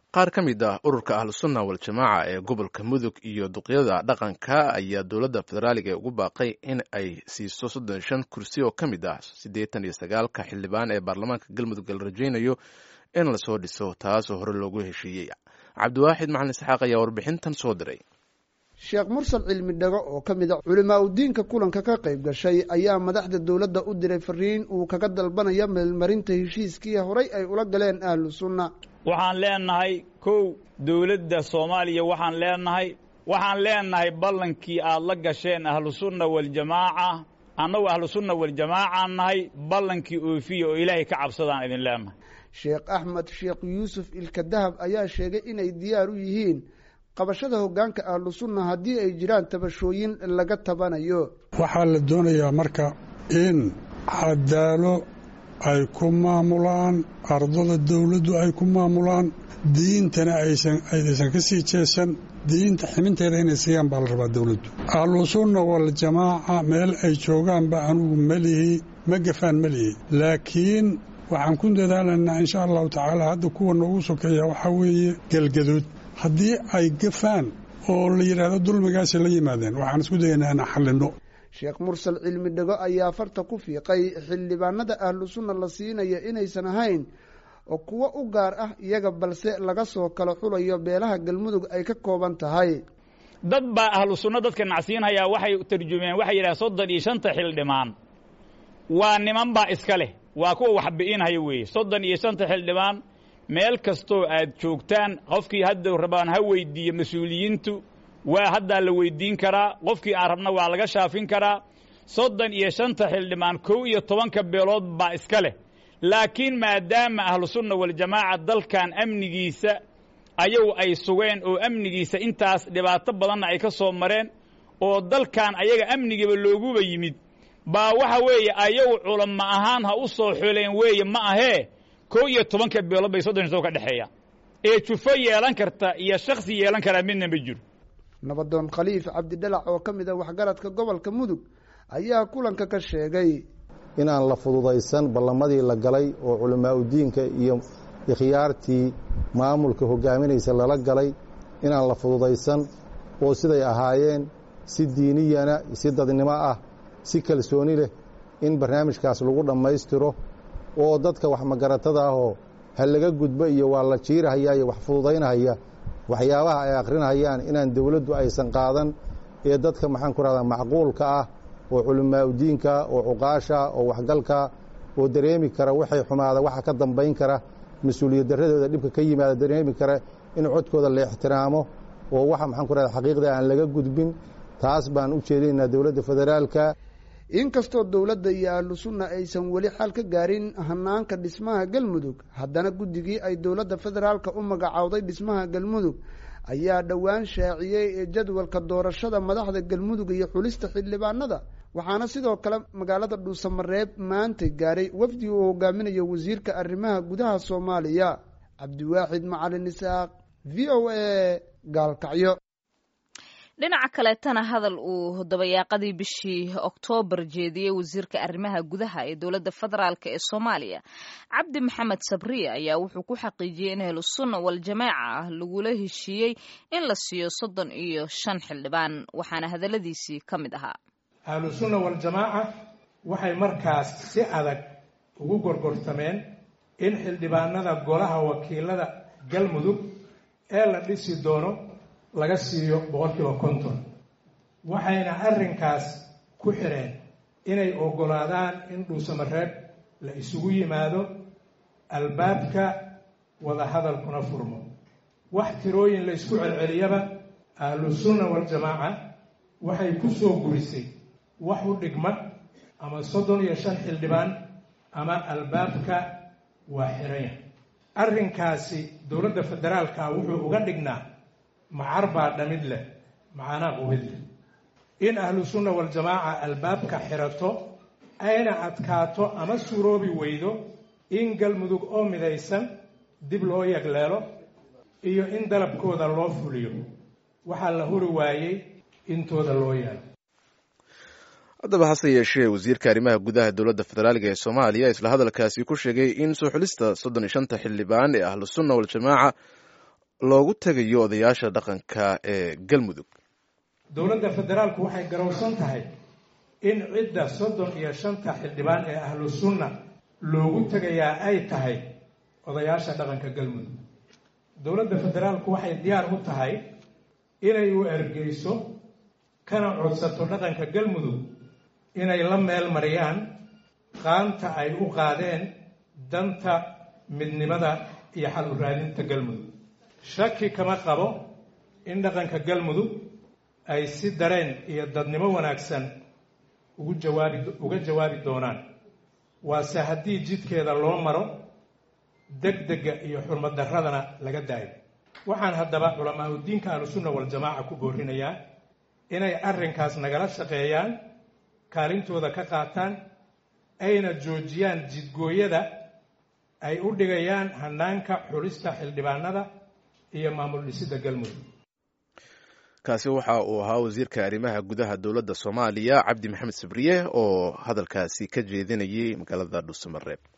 qaar ka mid ah ururka ahlusunna waljamaaca ee gobolka mudug iyo duqyada dhaqanka ayaa dowladda federaaliga ugu baaqay in ay siiso soddon shan kursi oo ka mid ah siddeetan iyo sagaalka xildhibaan ee baarlamaanka galmudug la rajaynayo in lasoo dhiso taasoo hore loogu heshiiyey cabdiwaaxid macalin isxaaq ayaa warbixintan soo diray sheekh mursal cilmi dhago oo ka mid a culimaa udiinka kulanka ka qayb gashay ayaa madaxda dowladda u diray fariin uu kaga dalbanaya meelmarinta heshiiskii horay ay ula galeen ahlu sunna waxaan leenahay kow dowladda soomaaliya waxaan leenahay waxaan leenahay ballankii aad la gasheen ahlusunna waljamaaca annagu ahlusunna waljamaacaan nahay ballankii oofiya oo ilaahay ka cabsadaan idin leenahay sheekh axmed sheekh yuusuf ilka dahab ayaa sheegay inay diyaar u yihiin qabashada hoggaanka ahlu sunna haddii ay jiraan tabashooyin laga tabanayo waxaa la doonayaa marka in cadaalo ay ku maamulaan ardada dawladdu ay ku maamulaan diintana aysan aysan ka sii jeesan diinta ximinteeda inay siiyaan baa la rabaa dawladdu ahlusunna waljamaaca meel ay joogaanba anugu melihi ma gafaan melihi laakiin waxaan ku dadaalaynaa insha allahu tacaala hadda kuwa noogu sokeeya waxaa weeye galgaduud haddii ay gafaan oo la yidhaahdo dulmigaasi la yimaadeen waxaan isku dayaynaa inaan xallinno sheekh mursal cilmi dhego ayaa farta ku fiiqay xildhibaanada ahlu sunna la siinaya inaysan ahayn oo kuwo u gaar ah iyaga balse laga soo kala xulayo beelaha galmudug ay ka kooban tahay dad baa ahlu sunna dadka nacsiinhayaa waxay tarjumeen waxay yidhahdeen soddon iyo shanta xildhibaan waa niman baa iska leh waa kuwa wax bi'inhaya weeye soddon iyo shanta xildhibaan meel kastoo aad joogtaan qofkii hadda rabaan ha weyddiiyo mas-uuliyiintu waa haddaa la weyddiin karaa qofkii aan rabna waa laga shaafin karaa soddon iyo shanta xildhibaan kow iyo tobanka beelood baa iska leh laakiin maadaama ahlusunna waljamaaca dalkan amnigiisa ayagu ay sugeen oo amnigiisa intaas dhibaato badanna ay ka soo mareen oo dalkan ayaga amnigiiba looguba yimid baa waxa weeye ayagu culamo ahaan ha u soo xuleen weeye ma ahee kow iyo tobanka beelood bay soddon soo ka dhexeeyaan ee jufo yeelan karta iyo shaksi yeelan karaa midna ma jiro nabadoon khaliif cabdidhalac oo ka mid a waxgaradka gobolka mudug ayaa kulanka ka sheegay inaan la fududaysan ballamadii la galay oo culamaa udiinka iyo ikhyaartii maamulka hogaaminaysa lala galay inaan la fududaysan oo siday ahaayeen si diiniyana si dadnimo ah si kalsooni leh in barnaamijkaas lagu dhammaystiro oo dadka wax magaratada ahoo ha laga gudbo iyo waa la jiirahaya iyo wax fududaynahaya waxyaabaha ay akhrinahayaan inaan dawladdu aysan qaadan ee dadka maxaan ku rahdaa macquulka ah oo culimaa udiinka oo cuqaasha oo waxgalka oo dareemi kara waxay xumaada waxa ka dambayn kara mas-uuliyad darradooda dhibka ka yimaada dareemi kara in codkooda la ixtiraamo oo waxa maxaan ku rahda xaqiiqda aan laga gudbin taas baan u jeedinaynaa dowladda federaalka inkastoo dowladda iyo ahlu sunna aysan weli xal ka gaarin hanaanka dhismaha galmudug haddana guddigii ay dowladda federaalka u magacowday dhismaha galmudug ayaa dhowaan shaaciyey ee jadwalka doorashada madaxda galmudug iyo xulista xildhibaanada waxaana sidoo kale magaalada dhuusamareeb maanta gaaray wafdi uu hogaaminayo wasiirka arrimaha gudaha soomaaliya cabdiwaaxid macalin isaaq v o a gaalkacyo dhinaca kaleetana hadal uu dabayaaqadii bishii oktoobar jeediyey wasiirka arrimaha gudaha ee dowladda federaalk ee soomaaliya cabdi maxamed sabriya ayaa wuxuu ku xaqiijiyey in ahlusunna waljamaaca ah lagula heshiiyey in la siiyo soddon iyo shan xildhibaan waxaana hadalladiisii ka mid ahaa ahlusunna waljamaaca waxay markaas si adag ugu gorgortameen in xildhibaanada golaha wakiilada galmudug ee la dhisi doono laga siiyo boqolkiiba konton waxayna arrinkaas ku xidheen inay oggolaadaan in dhuusamareeb la isugu yimaado albaabka wadahadalkuna furmo wax tirooyin la isku celceliyaba ahlusunna waljamaaca waxay ku soo gurisay wax u dhigma ama soddon iyo shan xildhibaan ama albaabka waa xidhanya arrinkaasi dowladda federaalka wuxuu uga dhignaa macar baa dhamid leh macanaa qubid leh in ahlu sunna waljamaaca albaabka xirato ayna adkaato ama suroobi weydo in galmudug oo midaysan dib loo yagleelo iyo in dalabkooda loo fuliyo waxaa la huri waayey intooda loo yeelo haddaba hase yeeshee wasiirka arrimaha gudaha dowladda federaaliga ee soomaaliya isla hadalkaasi ku sheegay in soo xulista soddon iyo shanta xildhibaan ee ahlu sunna waljamaaca loogu tegayo odayaasha dhaqanka ee galmudug dowladda federaalku waxay garowsan tahay in cidda soddon iyo shanta xildhibaan ee ahlu sunna loogu tegayaa ay tahay odayaasha dhaqanka galmudug dowladda federaalku waxay diyaar u tahay inay u ergeyso kana codsato dhaqanka galmudug inay la meel mariyaan qaanta ay u qaadeen danta midnimada iyo xal u raadinta galmudug shaki kama qabo in dhaqanka galmudug ay si dareen iyo dadnimo wanaagsan ugu jawaabi uga jawaabi doonaan waase haddii jidkeeda loo maro degdega iyo xurmad darradana laga daayo waxaan haddaba culamaa udiinka ahlusunna waljamaaca ku boorinayaa inay arrinkaas nagala shaqeeyaan kaalintooda ka qaataan ayna joojiyaan jidgooyada ay u dhigayaan hanaanka xulista xildhibaanada iyo maamul dhisidda galmudug kaasi waxa uu ahaa wasiirka arrimaha gudaha dowladda soomaaliya cabdi maxamed sabriye oo hadalkaasi ka jeedinayay magaalada dhuusamareeb